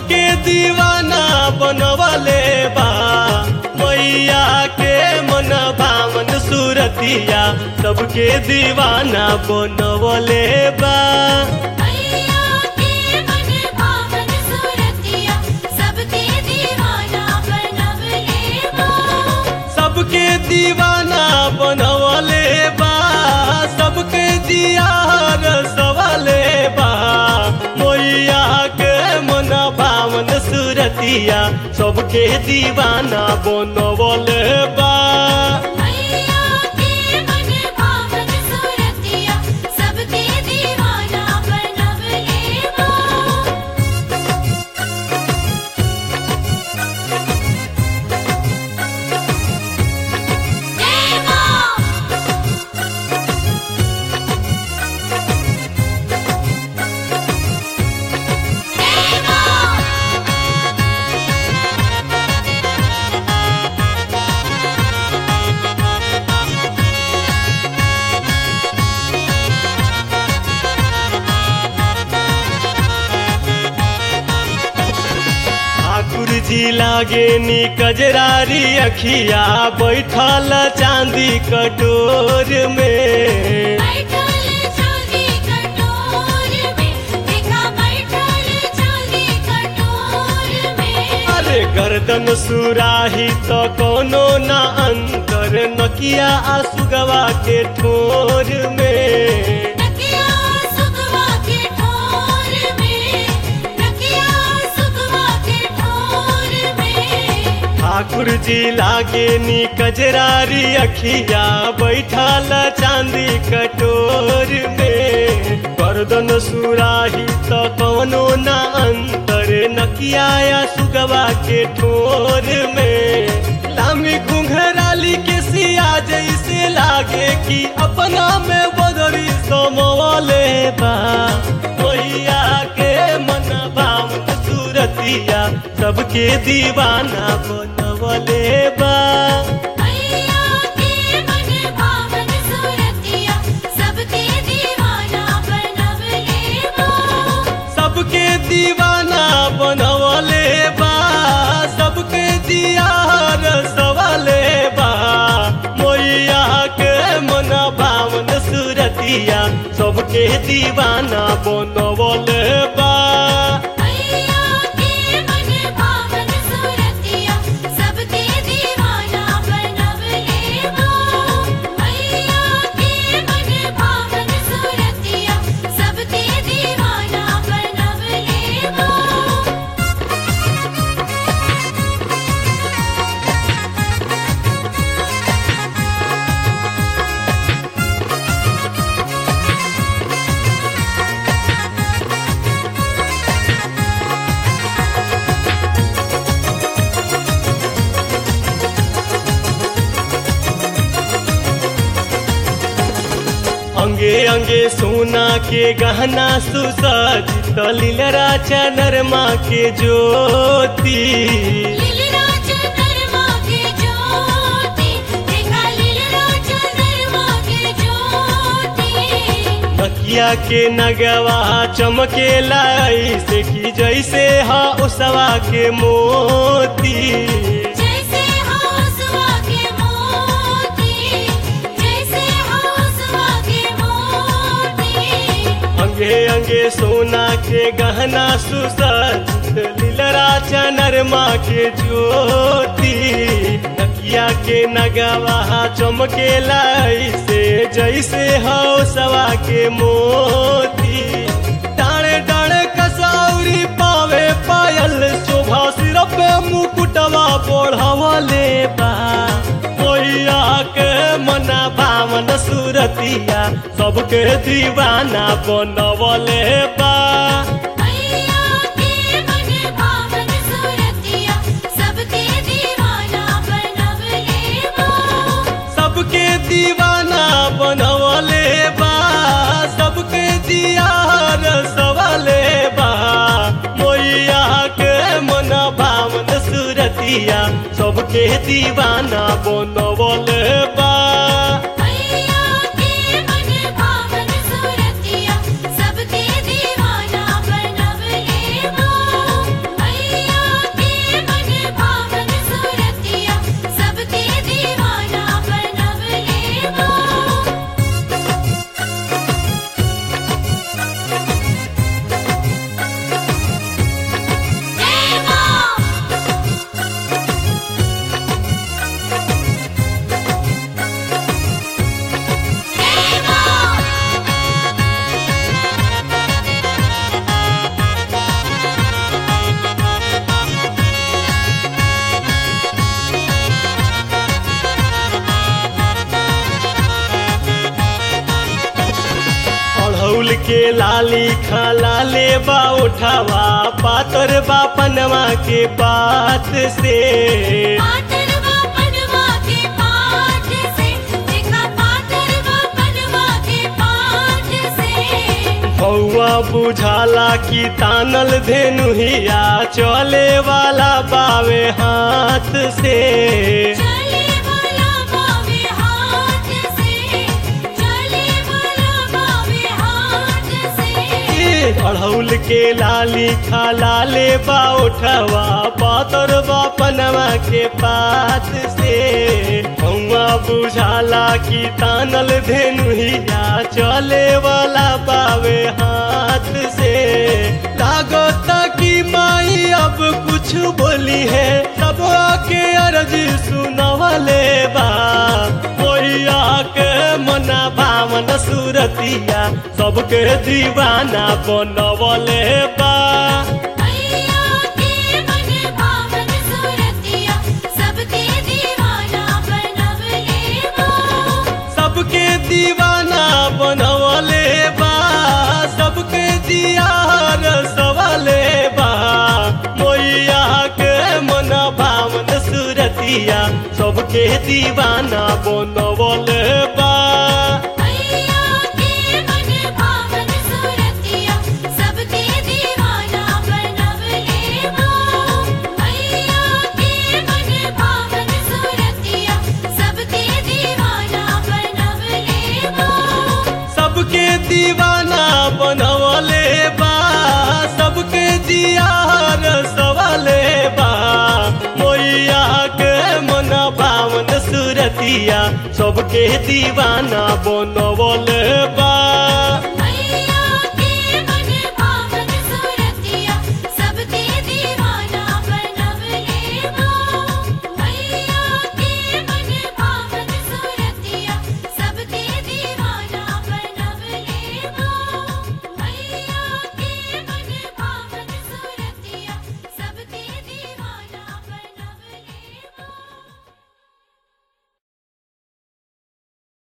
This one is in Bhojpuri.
सबके दीवाना बनवले बा मैया के मन भावन सूरतिया सबके दीवाना बनवले बा मैया के मन भावन सूरतिया सबके दीवाना बनवले बा सबके दीवाना बनवले बा सबके जियार सवाले बा मैया के मन भावन सूरतिया सबके दीवाना बनवले बा मैया के मन भावन सूरतिया सबके दीवाना बनवले बा जय मां जय मां ठाकुर जी लागे नी कजरारी अखिया बैठल चांदी कटोर में बैठल चांदी कटोर में देखा बैठल चांदी कटोर में अरे गर्दन सुराही तो कोनो ना अंतर नकिया आसुगवा के ठोर में नकिया सुगवा के ठोर में नकिया सुगवा के ठोर में ठाकुर जी लागे नी कजरारी अखिया बैठल चांदी कटोर में गर्दन सुराही तो कोनो ना अंतर नकिया आसुगवा के ठोर में लामी घुंघराली के सिया जैसे लागे कि अपना में बदरी समवले बा मैया के मन भावन सूरतिया सबके दीवाना बनवले बा मैया के मन भावन सूरतिया सबके दीवाना बनवले बा सबके दीवाना बनवले बा सबके दियार सवाले बा मैया के मन भावन सूरतिया सबके दीवाना बनवले बा मैया के मन भावन सूरतिया सबके दीवाना बनवले बा मैया के मन भावन सूरतिया सबके दीवाना बनवले बा अंगे अंगे सोना के गहना सुसज्जित लीलरा चनरमा के ज्योति लीलराज नरमा के ज्योति देखा लीलराज नरमा के ज्योति नकिया के नगवा चमके लाई से की जैसे हा उसवा के मोती जैसे हौसवा के मोती जैसे हौसवा के मोती अंगे अंगे सोना के गहना सुसज्जित लीलरा चनरमा के ज्योति नकिया के नगवा चमके लाई से जैसे हौसवा के मोती डाणे डाणे कसौरी पावे पायल शोभा सिर पे मुकुटवा बढ़वले बा मैया के मना भावन सूरतिया सबके दीवाना बनवले बा मैया के मन भावन सूरतिया सबके दीवाना बनवले बा सबके दीवाना बनवले बा सबके दियार सवाले बा मैया के मन भावन सूरतिया सबके दीवाना बनवले बा मैया के मन भावन सूरतिया सबके दीवाना बनवले बा के लाली खाला ले बा उठावा पातर बा पनवा के पात से पातरवा पनवा के पाठ से देखा पातरवा पनवा के पाठ से हौआ बुझाला की तानल धेनुहिया चले वाला बावे हाथ से चले वाला बावे हाथ से चले वाला बावे हाथ से अढ़ौल के लाली खाला ले बा उठवा पातर बा पनवा के पात से हौआ बुझाला की तानल धेनुहिया चले वाला बावे हाथ से लागत की माई अब कुछ बोली है सब आके अर्ज सुनवले बा मोहिया के मना भावन सुरतिया सबके दीवाना बनवले बा मैया के मन भावन सुरतिया सबके दीवाना बनवले बा सबके दीवाना बनवले बा सबके दियार सवाले बा मोइया के मन भावन सुरतिया सबके दीवाना बनवले बा मैया के मन भावन सुरतिया सबके दीवाना बनवले बा मैया के मन भावन सुरतिया सबके दीवाना बनवले बा सबके दीवाना बनवले बा सबके दियार सवाले बा मोइया के मन भावन सुरतिया सबके दीवाना बनवले बा